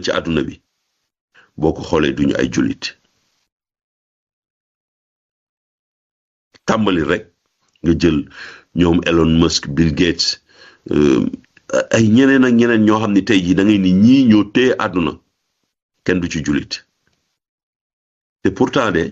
ci àdduna bi boo ko xoolee duñu ay jullit tàmbali rek nga jël ñoom Elon Musk Bill Gates ay ñeneen ak ñeneen ñoo xam ne tey jii da ngay ni ñii ñoo téye àdduna kenn du ci jullit te pourtant de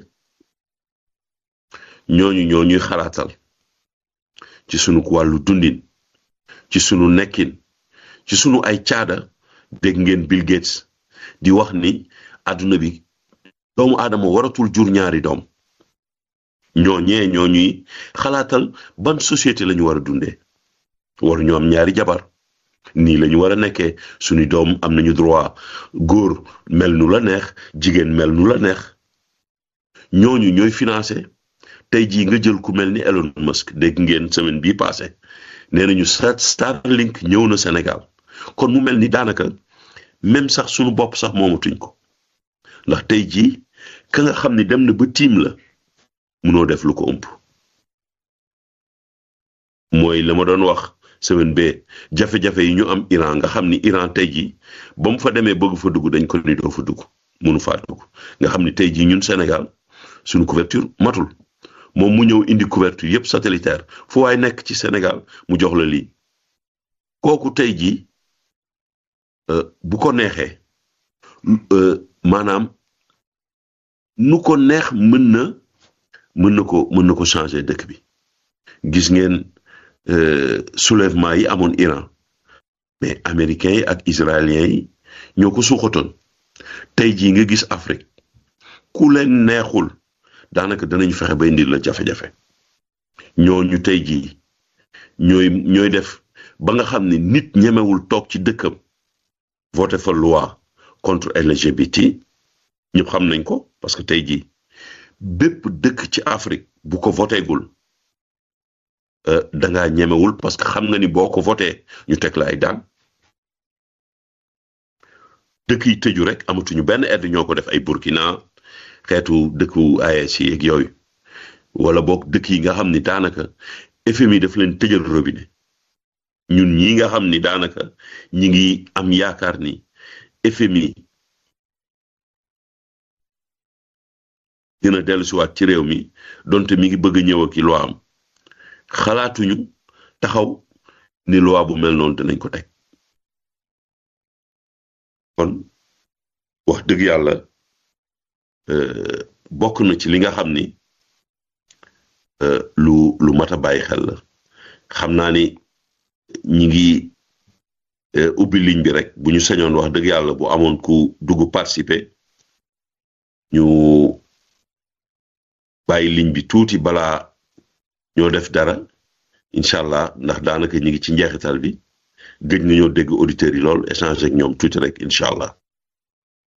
ñooñu ñoo ñuy xalaatal ci sunu wàllu dundin ci sunu nekkin ci sunu ay caada dégg ngeen Bill Gates di wax ni àdduna bi doomu aadama waratul jur ñaari doom ñooñee ñoo ñuy xalaatal ban société la ñu war a dundee waru ñu am ñaari jabar nii la ñu war a nekkee suñu doom am nañu droit góor mel nu la neex jigéen mel nu la neex ñooñu ñooy financé tey jii nga jël ku mel ni Elon Musk dégg ngeen semaine bii passé nee nañu Starlink ñëw na Sénégal kon mu mel ni daanaka même sax suñu bopp sax moomatuñ ko ndax tey jii ka nga xam ni dem na ba tiim la munoo def lu ko ëmp mooy la ma doon wax semaine bee jafe-jafe yi ñu am Iran nga xam ni Iran tey jii ba mu fa demee bëgg fa dugg dañ ko ni doo fa dugg munu faa dugg nga xam ni tey jii ñun Sénégal suñu couverture matul moom mu ñëw indi couverture yépp satellitaire fu waay nekk ci Sénégal mu jox la lii kooku tey jii bu ko neexee maanaam nu ko neex mën na mën na ko mën na ko changer dëkk bi gis ngeen soulèvement yi amoon Iran mais américains yi ak israéliens yi ñoo ko suuxatoon tey jii nga gis Afrique ku leen neexul daanaka danañ fexe ba indil la jafe-jafe ñooñu tey jii ñooy ñooy def ba nga xam ne nit ñemewul toog ci dëkkam voté fa loi contre LGBT ñëpp xam nañ ko parce que tey jii bépp dëkk ci Afrique bu ko votéegul dangaa ñemewul parce que xam nga ni boo ko voté ñu teg la ay daan dëkk yi tëju rek amatuñu benn aide ñoo ko def ay Burkina xeetu dëkku AES yi ak yooyu wala boog dëkk yi nga xam ni daanaka FMI daf leen tëjal robinet ñun ñi nga xam ni daanaka ñi ngi am yaakaar ni FMI dina dellusiwaat ci réew mi donte mi ngi bëgg a ñëw ak loi am xalaatuñu taxaw ni loi bu mel noonu dinañ ko teg kon wax dëgg yàlla bokk na ci li nga xam ni lu lu mat a bàyyi xel la xam naa ni ñi ngi ubbi ligne bi rek bu ñu sañoon wax dëgg yàlla bu amoon ku dugg participer ñu bàyyi ligne bi tuuti balaa ñoo def dara incha allah ndax daanaka ñi ngi ci njeexital bi gëj nga ñoo dégg auditeurs yi lool échanger ak ñoom tuuti rek incha allah